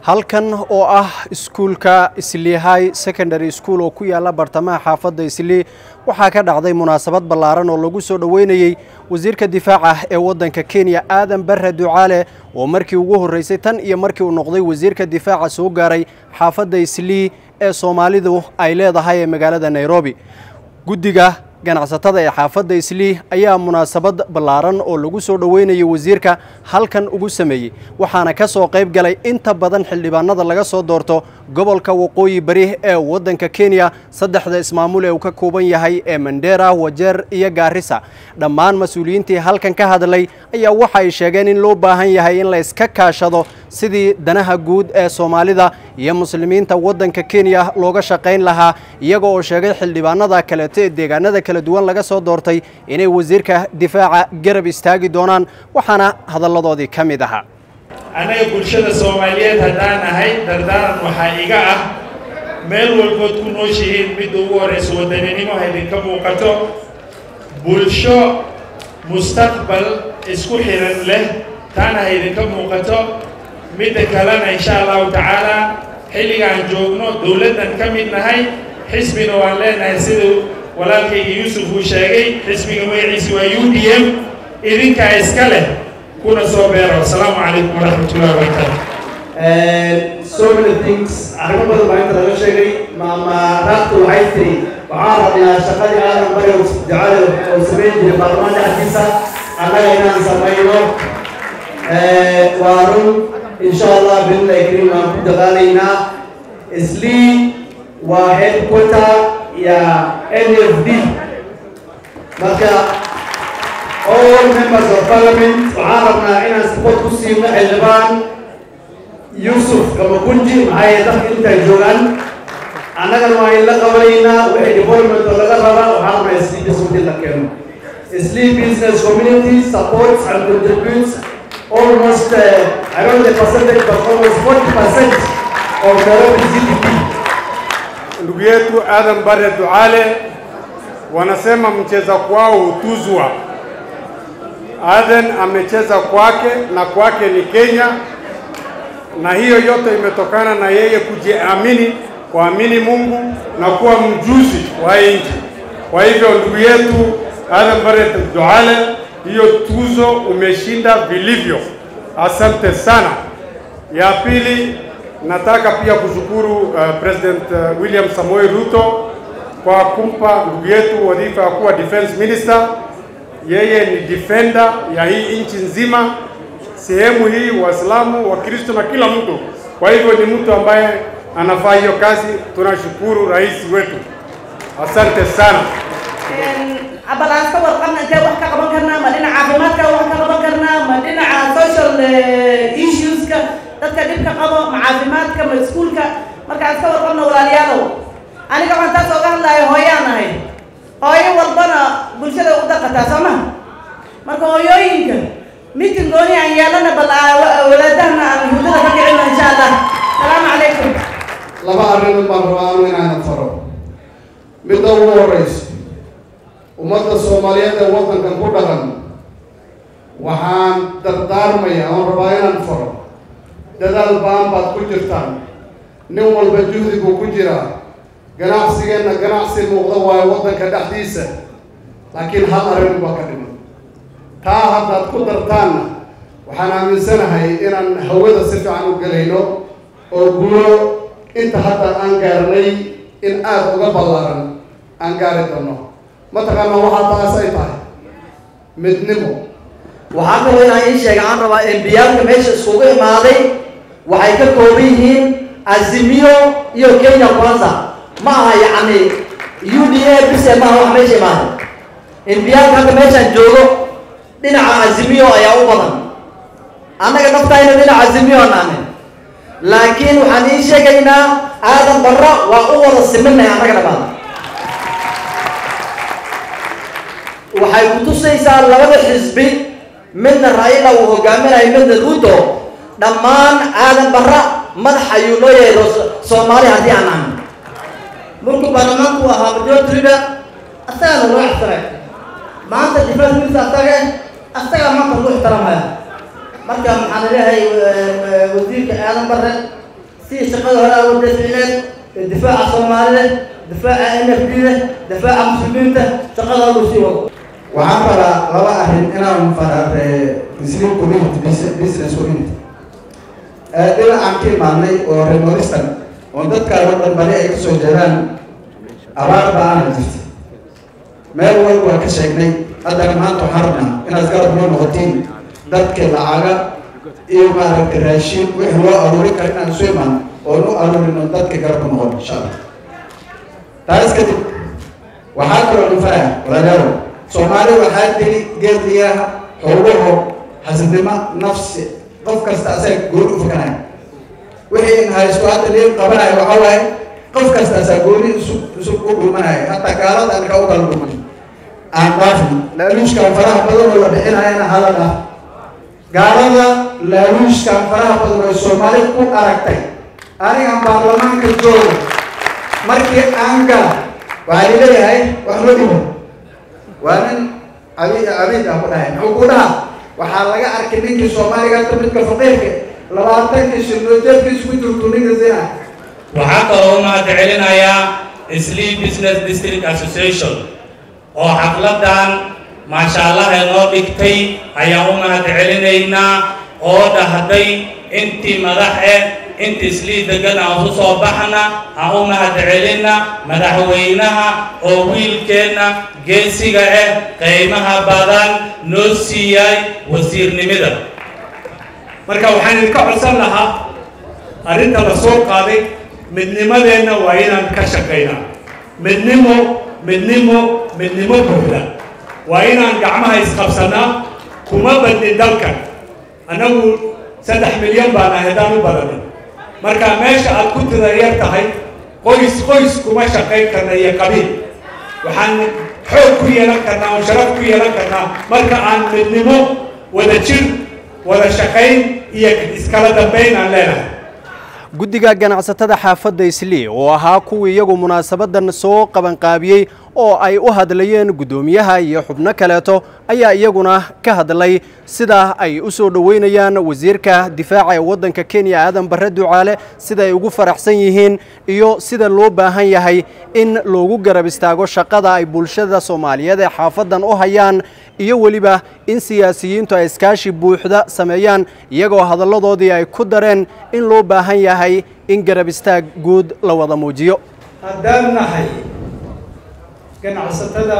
halkan oo ah iskuulka islii high secondary school oo ku yaalla bartamaha xaafadda islii waxaa ka dhacday munaasabad ballaaran oo lagu soo dhoweynayey wasiirka difaaca ee waddanka kenya aadan barre ducaale oo markii ugu horreysay tan iyo markii uu noqday wasiirka difaaca soo gaaray xaafadda islii ee soomaalidu ay leedahay ee magaalada nairobi guddiga ganacsatada ee xaafadda islii ayaa munaasabad ballaaran oo lagu soo dhoweynayay wasiirka halkan ugu sameeyey waxaana ka soo qayb galay inta badan xildhibaanada laga soo doorto gobolka waqooyi bari ee waddanka kenya saddexda ismaamul ee uu ka kooban yahay ee mandera wajeer iyo gaarisa dhammaan mas-uuliyiintii halkan ka hadlay ayaa waxa ay sheegeen in loo baahan yahay in la iska kaashado sidii danaha guud ee soomaalida iyo muslimiinta waddanka kenya looga shaqayn lahaa iyaga oo sheegay xildhibaanada kaleeto ee deegaanada kala duwan laga soo doortay inay wasiirka difaaca garab istaagi doonaan waxaana hadalladoodii ka mid ahaa annaga bulshada soomaaliyeed haddaan ahay dardaaran waxaa iga ah meel walbood ku nooshihiin midda ugu horraysa wadaninimo haydinka muuqato bulsho mustaqbal isku xiran leh taana haydinka muuqato midda kalena insha allahu tacaala xilligaan joogno dowladdan ka mid nahay xisbina waan leenahay siduu walaalkayga yuusuf uu sheegay xisbiga magaciisi waa u d m idinkaa iska leh kuna soo beero asalaamu calaykum waraxmatullahi wabarakaatu so many things arrimo badan baa inta laga sheegay maama raagtu waxay tiri waxaan rabnaa shaqadii aadan bari ducada oo samayn jiray baarlamaanka dhexdiisa annaga inaan samayno waa run insha allah billahi kariim waan ku dadaalaynaa islii waa headquarter ya n f d marka all members of parliament waxaan rabnaa inaan support ku siino xildhibaan yuusuf kamagunji maxaa yeele dadka intay joogaan annagana waa in la qabanaynaa wixii development oo laga rabaa waxaan rabnaa islii dismudi la keeno islii business community supports and contributes almost uh, I don't know the percentage but almost 40 percent of Nairobi GDP ndugu yetu Adam Barre Duale wanasema mcheza kwao hutuzwa. Aden amecheza kwake na kwake ni Kenya, na hiyo yote imetokana na yeye kujiamini, kuamini Mungu na kuwa mjuzi wa nchi. Kwa hivyo ndugu yetu Adam Barre Duale, hiyo tuzo umeshinda vilivyo, asante sana. Ya pili nataka pia kushukuru uh, President uh, William Samoei Ruto kwa kumpa ndugu yetu wadhifa ya kuwa defense minister. Yeye ni defender ya hii nchi nzima, sehemu hii, Waislamu, Wakristo na kila mtu. Kwa hivyo ni mtu ambaye anafaa hiyo kazi. Tunashukuru rais wetu, asante sana. abalaas ka warqabna intee wax ka qaban karnaa ma dhinaca caafimaadka wax ka qaban karnaa ma dhinaca social issueska dadka dhibka qabo ma caafimaadka ma iskuulka markaan iska warqabna walaalayaalow aniga waxaan taas ooga hadlaayo hooyaan ahay hooyo walbana bulshada u daqataa soo ma marka hooyooyinka mitin gooni aan yeelana bal walaadahana aan hurdada ka kicino insha allah salaamu calaykum laba arrimood baan rabaa anu inaan faro midda ugu horeyso ummadda soomaaliyeed ee waddankan ku dhaqan waxaan dardaarmaya oon rabaa inaan faro dadaal baan baad ku jirtaan nin walba juhdi buu ku jiraa ganacsigeenna ganacsi muuqda waayo waddanka dhexdiisa laakiin hal arrin baa ka dhiman taa haddaad ku dartaanna waxaan aaminsanahay inaan hawada si fiican u gelayno oo guuro inta hadda aan gaarnay in aada uga ballaaran aan gaari doono mataqaana waxaa taas ay tahay midnimo waxaa kaloo inaan ii sheega aan rabaa embiyaalka meesha iskugu imaaday waxay ka kooban yihiin azimiyo iyo kenya kwanza ma aha yacni u d a bise maaha wax meesha imaaday embiyaalka hadda meeshaan joogo dhinaca azimiyo ayaa u badan annaga naftayna dhinaca azimiyo naane laakiin waxaan ii sheegaynaa aadan barra waa u wada siminahay annaga dhamaada waxay ku tusaysaa labada xisbi midna raila uu hogaaminayo midna ruto dhammaan aadan barra madax ayuu noo yahay soomaali haddii aan ahan markuu baarlamaanku ahaa majority leader asagana loo ixtiraay maanta defense minister asaga asagaa maanta loo ixtiraamaya marka maxaan leeyahay wasiirka aadan barre si shaqada hore aa wada ficneed ee difaaca soomaalida difaaca n f d da difaaca muslimiinta shaqada hore sii wado waxaan rabaa laba arrin inaan faraare muslim community business community dhinacaan ka imaadnay oo remoristan oo dadkaan oo dhan bari ay kasoo jeedaan abaar ba-aana jirta meel walba waa ka sheegnay haddana maanta waxaan rabnaa inaad garab noo noqotiin dadka lacaga iyo maaragtay raashiin wixii loo aruurin kara inaan isu imaan oo nu aruurin oo dadka garab ku noqon insha allah taas kadib waxaa kaloo dhifaya walaalayaal soomaali waxaa tiri geerdiyaha xoogaho xasidnimo nafsi qof kasta asaga gooni u fakanaya wixii in haysto hadda liin qabanayo waxaa waaye qof kasta asaa gooni isu isu u dhulmanaya hataa gaalada aan ka u kala dhulman aan dhaafin laaluushkan faraha badan oo la bixinayana hala dhaaf gaalada laaluushkan faraha badan oo soomaali ku aragtay anigan baarlamaanka jooga markii aan gala waxaa lileeyahay wax loo dhibo waa nin abi abiid ah ku dhahay muxuu ku dhaha waxaa laga arkay ninkii soomaaliga hata midka faqiirka labaatankii shirnoojeedkiisu ku jirtu ninka zina waxaa kaloo mahad celinayaa Sleep Business District Association oo xafladan maasha Allah inoo dhigtay ayaan u mahad celinaynaa oo dhahday intii madax eh intii islii degan aan u soo baxna aan u mahad celina madaxweynaha oo wiilkeenna geesiga ah qiimaha badan noo siiyay wasiirnimada marka waxaan idinka codsan lahaa arrinta la soo qaaday midnimadeenna waa inaan ka shaqaynaa midnimo midnimo midnimo buuxda waa inaan gacmaha isqabsanaa kuma badnin dalkan annagu saddex milyan baan ahay haddaan u badanay marka meesha aad ku tida yar tahay qoys qoys kuma shaqayn karna iyo qabiil waxaan xoog ku yeelan karnaa oo sharaf ku yeelan karnaa marka aan midnimo wada jir wada shaqayn iyo iskala dambayn aan leenahay guddiga ganacsatada xaafadda islii oo ahaa kuwii iyagu munaasabadan soo qabanqaabiyey oo ay u hadlayeen guddoomiyaha iyo xubno kaleeto ayaa iyaguna ka hadlay sida ay u soo dhoweynayaan wasiirka difaaca ee waddanka kenya aadan barre ducaale sida ay ugu faraxsan yihiin iyo sida loo baahan yahay in loogu garab istaago shaqada ay bulshada soomaaliyeed ee xaafaddan u hayaan iyo weliba in siyaasiyiintu ay iskaashi buuxda sameeyaan iyagoo hadalladoodii ay ku dareen in loo baahan yahay in garab istaag guud la wada muujiyo haddaan nahay ganacsatada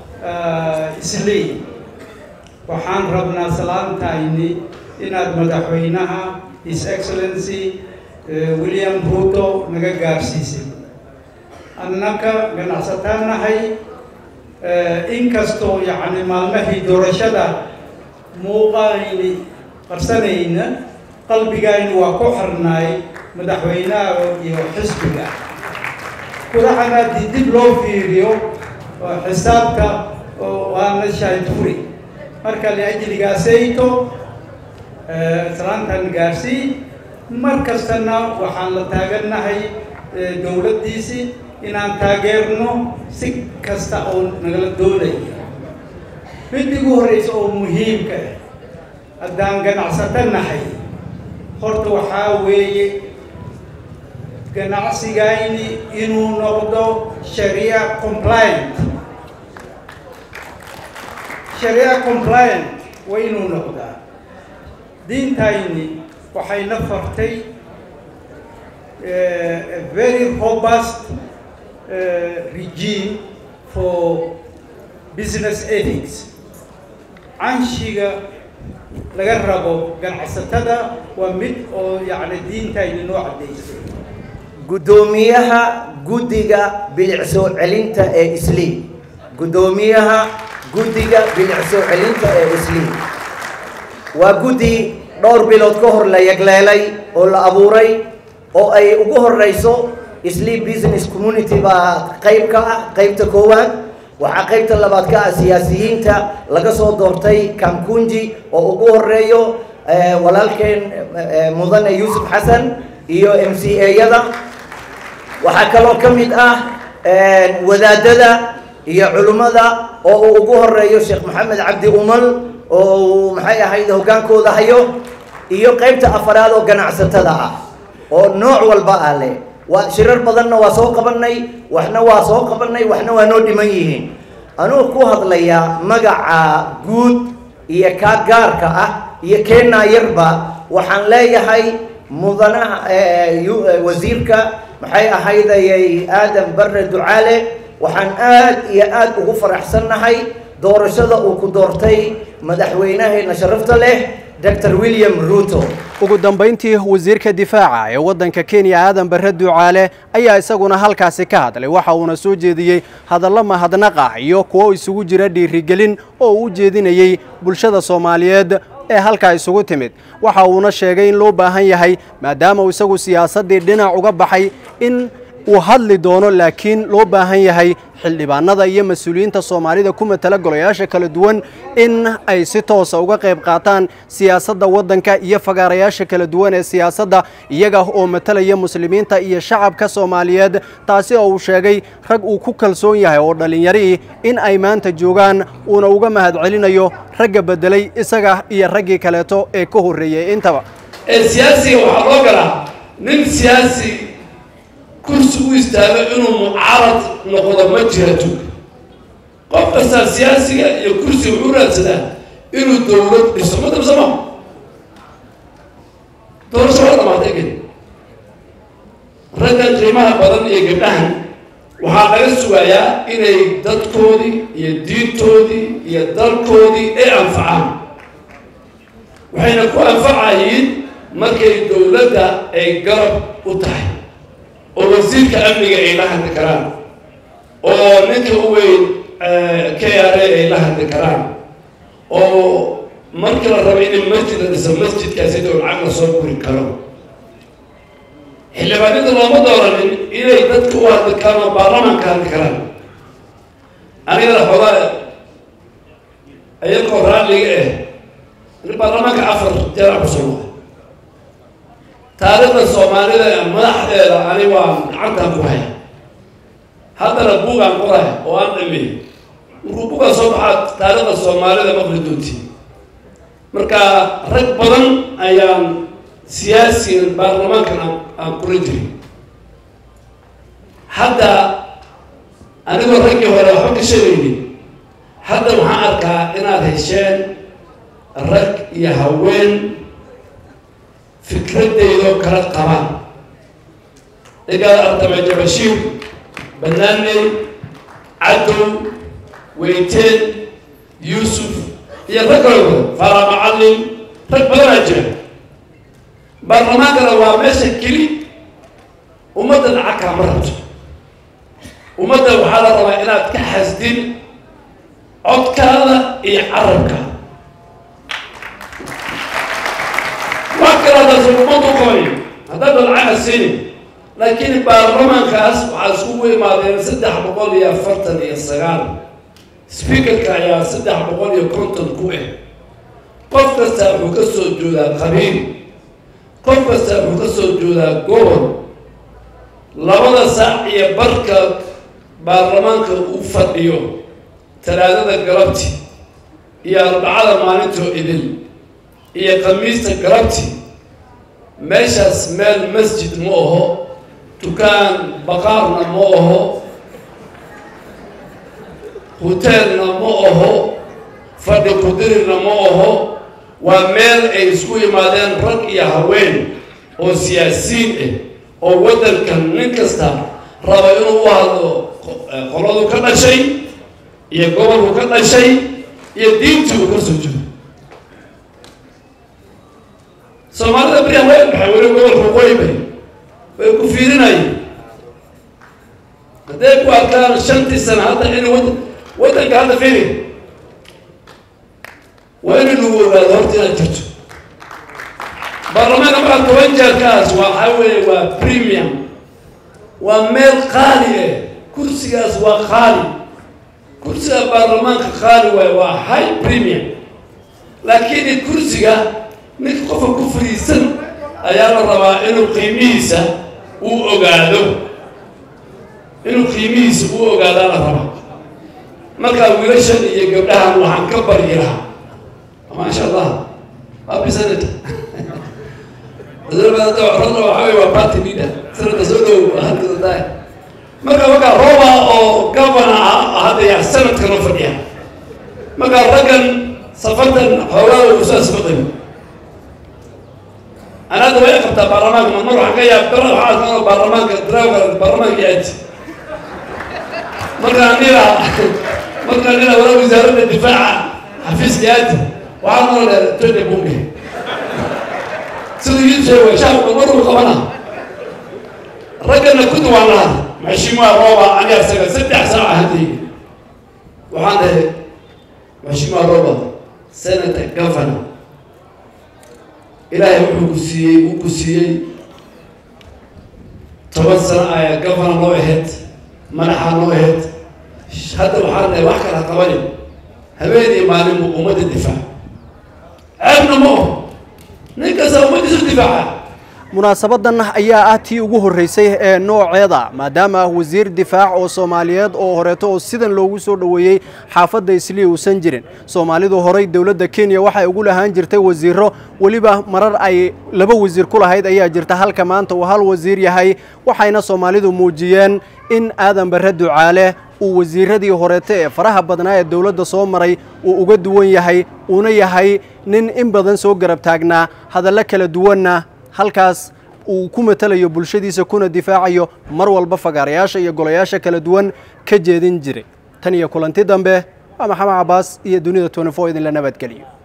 islii waxaan rabnaa salaantayni inaad madaxweynaha his excellency william ruto naga gaarsiisay annaka ganacsataan nahay inkastoo yacni maalmahii doorashada muuqayni qarsanayna qalbigayni waa ku xirnaay madaxweynaha iyo xisbiga kulaxan haddii dib loo fiiriyo xisaabta waana shaydfuri marka liajligaasayto salaantan gaarsii mar kastana waxaan la taagannahay dowladdiisii inaan taageerno si kasta oo nagala doonaya mid igu horreysa oo muhiimka ah haddaan ganacsato nahay horta waxaa weeye ganacsigayni inuu noqdo sharia compliant sharia compliant waa inuu noqdaa diintayni waxayna fartay a very robust uh, regime for business ethics canshiga laga rabo ganacsatada waa mid oo yacni diintayni noo caddaysay guddoomiyaha guddiga bilic soo celinta ee islii guddoomiyaha guddiga bilic soo celinta ee islii waa guddi dhowr bilood ka hor la yagleelay oo la abuuray oo ay ugu horeyso islii business community baa qayb ka ah qaybta koowaad waxaa qaybta labaad ka ah siyaasiyiinta laga soo doortay kamkunji oo ugu horeeyo walaalkeen mudane yuusuf xasan iyo m c a-yada waxaa kaloo ka mid ah wadaadada iyo culimmada oo uu ugu horeeyo sheekh maxamed cabdi umal oo uu maxay ahayd hoggaankooda hayo iyo qaybta afaraad oo ganacsatada ah oo nooc walba ah leh waa shirar badanna waa soo qabanay waxna waa soo qabanay waxna waa noo dhiman yihiin anugu ku hadlayaa magaca guud iyo kaa gaarka ah iyo keenaa yarba waxaan leeyahay mudanaha wasiirka maxay ahaydayay aadan barre ducaale waxaan aad iyo aad ugu faraxsannahay doorashada uu ku doortay madaxweynaheena sharafta leh dr william ruto ugu dambayntii wasiirka difaaca ee waddanka kenya aadan barre ducaale ayaa isaguna halkaasi ka hadlay waxa uuna soo jeediyey hadallo mahadnaq ah iyo kuwo isugu jira dhiirigelin oo uu u jeedinayey bulshada soomaaliyeed ee halkaa isugu timid waxa uuna sheegay in loo baahan yahay maadaama uu isagu siyaasaddii dhinac uga baxay in uu hadli doono laakiin loo baahan yahay xildhibaanada iyo mas-uuliyiinta soomaalida ku matala golayaasha kala duwan in ay si toosa uga qayb qaataan siyaasadda waddanka iyo fagaarayaasha kala duwan ee siyaasadda iyaga oo matalaya muslimiinta iyo shacabka soomaaliyeed taasi oo uu sheegay rag uu ku kalsoon yahay oo dhallinyarii in ay maanta joogaan uuna uga mahadcelinayo ragga beddelay isaga iyo raggii kaleeto ee ka horreeyey intaba siyaasiga waxaa loo galaa nin siyaasi kursi u istaago inuu mucaarad noqdo ma jirato qof kastaa siyaasiga iyo kursiga wuxuu raadsadaa inuu dowlad dhiso ma dabsamo doorasho waa dhamaatay ged raggan qiimaha badan iyo gabdhahan waxaa laga sugayaa inay dadkoodii iyo diintoodii iyo dalkoodii ay anfacaan waxayna ku anfacayiin markay dowladda ay garab u tahay oo wasiirka amniga ay la hadli karaan oo ninka u weyn k r a ay la hadli karaan oo markii la rabo in masjid la dhiso masjidkaasi dow lacag la soo guri karo xildhibaanada looma dooranin inay dadka u hadli karaan oo baarlamaanka hadli karaan anigana xoogaa ayagoo raalliga ah in baarlamaanka afar jeera kusoo noqda taariikhda soomaalida madaxdeeda ani waa gacantaan ku haya haddana buugaan qoraya oo aan dhameey markuu buugaan soo baxaa taariikhda soomaalida maqli doontiin marka rag badan ayaan siyaasigan baarlamaankan aan kula jirin hadda anigoo raggii hore waxba ka sheegaynin hadda waxaan arkaa inaad hesheen rag iyo haween fikradeydoo kala qabaan igaad artama jabashiir banaaney cadow weyteen yuusuf iyo rag kale wada fara macallin rag badanaa jira baarlamaankana waa meesha keli ummadda lacag kaama rabto ummadda waxaa la rabaa inaad ka xasdin codkaada iyo carabka wax kale haddaas ummaddu qabayo haddaan lacag siinin laakiin baarlamaankaas waxaa iskugu imaadeen saddex boqol iyo afartan iyo sagaal speakerka ayaa saddex boqol iyo konton ku ah qof kasta wuxuu ka soo joodaa qabiil qof kasta wuxuu ka soo joodaa gobol labada saac iyo barka baarlamaanka uu fadhiyo talaadada galabti iyo arbacada maalintoo idil iyo khamiista galabti meeshaas meel masjid ma aho dukaan baqaarna ma aho hoteelna ma aho fadhi kudirina ma aho waa meel ay isku yimaadeen rag iyo haween oo siyaasiyiin ah oo waddankan nin kasta raba inuu u hadlo qoladu ka dhashay iyo gobolku ka dhashay iyo diintii uu ka soo jeedo soomaalida beriyan way baxay weli gobolka qoybay way ku fiirinayeen hadday ku arkaan shantii sana hadda in wad waddanka hadda fiiri waa in lagu ogaado horta inaad jirto baarlamaanka markaa toban jeerkaas waxaa weeye waa premium waa meel qaali ah kursigaas waa qaali kursiga baarlamaanka qaali waaye waa high premium laakiin kursiga ninka qofka ku fariisan ayaa la rabaa inuu qiimihiisa uu ogaado inuu qiimihiisa uu ogaadaa la rabaa markaa wiilashan iyo gabdhahan waxaan ka baryi lahaa maasha allah waa bisanad wasiirada waxaa wey waa party leader sanadka soo dhow hadda marka markaa roba oo governor ah hadda yaa sanadka noo fadhiya markaa raggan safartan xoogaa usaas baqayo anaada way qabtaa baarlamaanka mar waxaan ka yaab bara waxaa arkaa baarlamaanka driver baarlamaanka aad markaa nila markaa nila wala wasaaradda difaaca xafiiska aad waxaa noo dheer tode bunge siduu ii sheegay shacabka maruu qabana raggana ku duwaan lahaa maxshimuha rooba aniga isaga saddex saaca hadii waxaan dhahay maxshimuha rooba senator governor ilaahay wuxuu ku siiyey uu ku siiyey toban sano ayaa governor noo ahayd madaxa noo ahayd hadda waxaan dhahay wax kala qabanin habeenii maalin buu ummadda difaac ceebna ma oho nin kasta ummaddiisu difaaca munaasabadan ayaa ah tii ugu horreysay ee nooceeda maadaama ah wasiir difaac oo soomaaliyeed oo horeeto oo sidan loogu soo dhoweeyey xaafadda islii uusan jirin soomaalidu horey dowladda kenya waxay ugu lahaan jirtay wasiiro weliba marar ay laba wasiir ku lahayd ayaa jirta halka maanta uu hal wasiir yahay waxayna soomaalidu muujiyeen in aadan barre ducaale uu wasiiradii horeete ee faraha badnaa ee dowladda soo maray uu uga duwan yahay uuna yahay nin in badan soo garab taagnaa hadallo kala duwanna halkaas uu ku matalayo bulshadiisa kuna difaacayo mar walba fagaarayaasha iyo golayaasha kala duwan ka jeedin jiray tan iyo kulanti dambe waa maxamed cabaas iyo dunida twenty four idinla nabadgeliyo